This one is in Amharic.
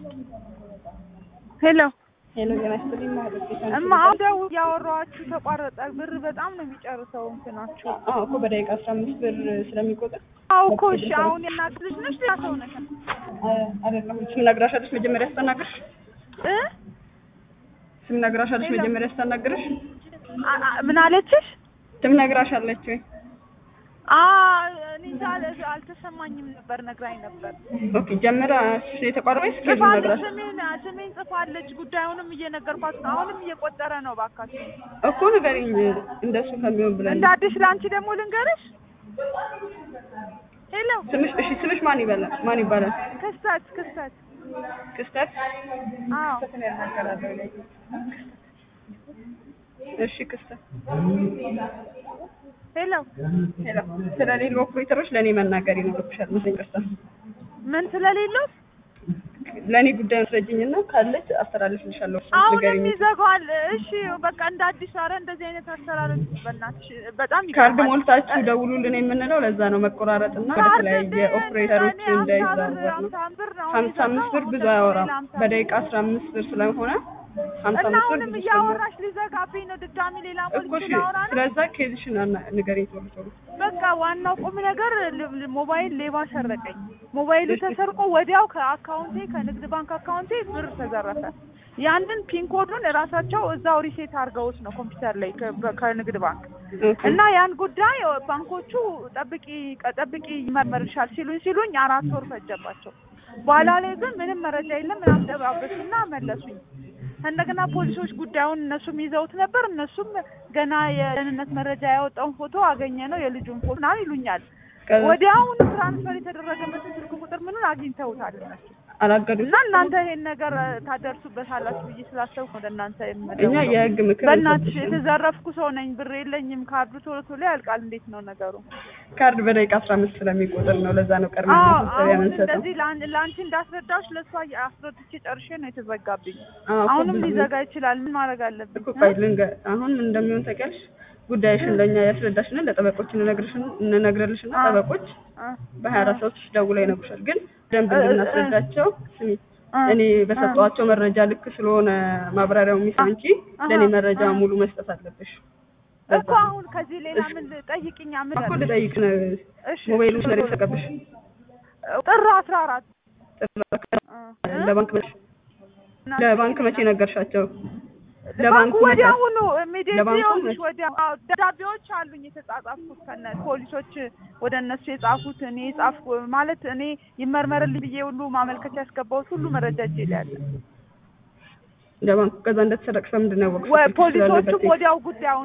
ሄሎ ሄሎ ጤና ይስጥልኝ ማለት እማ አውደው እያወራኋችሁ ተቋረጠ። ብር በጣም ነው የሚጨርሰው እንትናችሁ። አዎ እኮ በደቂቃ አስራ አምስት ብር ስለሚቆጥር አዎ እኮ እሺ። አሁን የእናት ልጅ ነሽ ሌላ ሰው ነሽ አይደለም ስም ነግራሻለች መጀመሪያ ስታናግርሽ እ ስም ነግራሻለች መጀመሪያ ስታናግርሽ አ- አ- ምን አለችሽ? ስም ነግራሻለች ወይ አ እኔ እንጃ አለ- አልተሰማኝም ነበር። ነግራኝ ነበር። ኦኬ ጀምራ እሱ የተቋረጠች ስኬጁ ጽፋለች። ነግራሽ ስሜን ስሜን ጽፋለች። ጉዳዩንም እየነገርኳት ነው። አሁንም እየቆጠረ ነው። እባካችሁ እኮ ንገሪኝ እንደሱ ከሚሆን ብለን እንደ አዲስ ለአንቺ ደግሞ ልንገርሽ። ሄሎ ስምሽ እሺ ስምሽ ማን ይባላል ማን ይባላል ክስተት ክስተት ክስተት አዎ እሺ ክስተት ሄሎ ሄሎ ስለሌሉ ኦፕሬተሮች ለእኔ መናገር ይኖርብሻል መሰለኝ ክስተት ምን ስለሌለው ለእኔ ጉዳይ አስረጅኝና ካለች አስተላልፍልሻለሁ አሁንም ንገሪኝ ይዘጋዋል። እሺ በቃ እንደ አዲስ አረ እንደዚህ አይነት አሰራር በእናትሽ በጣም ካርድ ይገርማል። ሞልታችሁ ደውሉልን የምንለው ለዛ ነው መቆራረጥና ወደ ካርድ ተለያየ ግን ኦፕሬተሮች እኔ እንዳይዛወር ነው ሀምሳ ብር ነው ሀምሳ አምስት ብር ብዙ የምሰጠው፣ አያወራም ሌላ ሀምሳ በደቂቃ አስራ አምስት ብር ስለሆነ ሀምሳ እና አምስት ብር አሁንም ብዙ ስለሆነ እያወራሽ ሊዘጋብኝ ነው። ድጋሚ ሌላ እኮ ሞልቼ እሺ ላወራ ነው። ስለዛ ኬዝሽን አና- ንገሪኝ ቶሎ ቶሎ በቃ ዋናው ቁም ነገር ል- ል- ሞባይል ሌባ ሰረቀኝ። ሞባይሉ ተሰርቆ ወዲያው ከአካውንቴ ከንግድ ባንክ አካውንቴ ብር ተዘረፈ። ያንን ፒን ኮዱን እራሳቸው እዛው ሪሴት አድርገውት ነው ኮምፒውተር ላይ ከ- በ- ከንግድ ባንክ ኦኬ። እና ያን ጉዳይ ባንኮቹ ጠብቂ ጠብቂ ይመርመርሻል ሲሉኝ ሲሉኝ አራት ወር ፈጀባቸው። በኋላ ላይ ግን ምንም መረጃ የለም ምናምን ደባበሱና መለሱኝ። እንደገና ፖሊሶች ጉዳዩን እነሱም ይዘውት ነበር። እነሱም ገና የደህንነት መረጃ ያወጣውን ፎቶ አገኘ ነው የልጁን ፎቶ ምናምን ይሉኛል። ከዛ ወዲያውኑ ትራንስፈር የተደረገበትን ስልክ ቁጥር ምኑን አግኝተውታል እነሱ አላገዱም እና እናንተ ይሄን ነገር ታደርሱበታላችሁ ብዬ ስላሰብኩ ወደ እናንተ እኛ የምደውለው። የህግ ምክር በእናትሽ እንሰጥሻለን። የተዘረፍኩ ሰው ነኝ፣ ብር የለኝም፣ ካርዱ ቶሎ ቶሎ ያልቃል። እንዴት ነው ነገሩ? ካርድ በደቂቃ አስራ አምስት ስለሚቆጥር ነው ለዛ ነው ቀድመን አዎ ማሳሰቢያ አሁን የምንሰጠው እንደዚህ ለአን- ለአንቺ እንዳስረዳሽ ለእሷ አስረድቼ ጨርሼ ነው የተዘጋብኝ። አዎ እኮ አሁንም ብዙ- ሊዘጋ ይችላል። ምን ማድረግ አለብኝ? እኮ ቆይ ልንገ- አሁን ምን እንደሚሆን ታውቂያለሽ ጉዳይሽን ለእኛ ያስረዳሽና ለጠበቆች እንነግርሽን እንነግርልሽና አ- ጠበቆች አ- በሀያ አራት ሰዓት ውስጥ ደውለው ይነግሩሻል ግን ደንብ እ- እ- እንድናስረዳቸው ስሚ አ- እኔ በሰጠኋቸው መረጃ ልክ ስለሆነ ማብራሪያው የሚሰው እንጂ አሀ፣ ለእኔ መረጃ አ- ሙሉ መስጠት አለብሽ እኮ አሁን ከዚህ ሌላ ምን ጠይቅኛ? ምን እኮ አለ? ልጠይቅ ነው እሺ ሞባይሉ ስለተሰቀብሽ ጥር አስራ አራት ለባንክ መቼ እና- ለባንክ መቼ ነገርሻቸው ባንኩ ለባንኩ ወዲያውኑ ኢሚዲየትሊ ለባንኩ ይኸውልሽ መቼ? ወዲያው አዎ ደብዳቤዎች አሉኝ የተጻጻፍኩት ከነ ፖሊሶች ወደ እነሱ የጻፉት እኔ የጻፍኩ ማለት እኔ ይመርመርልኝ ብዬ ሁሉ ማመልከቻ ያስገባሁት ሁሉ መረጃ እጄ ላይ አለ። ለባንኩ ከዛ እንደተሰረቅሽ በምንድን ነው ያወቅሽው? ወ- ስልክሽ ስላለበት ፖሊሶቹም ወዲያው ጉዳዩን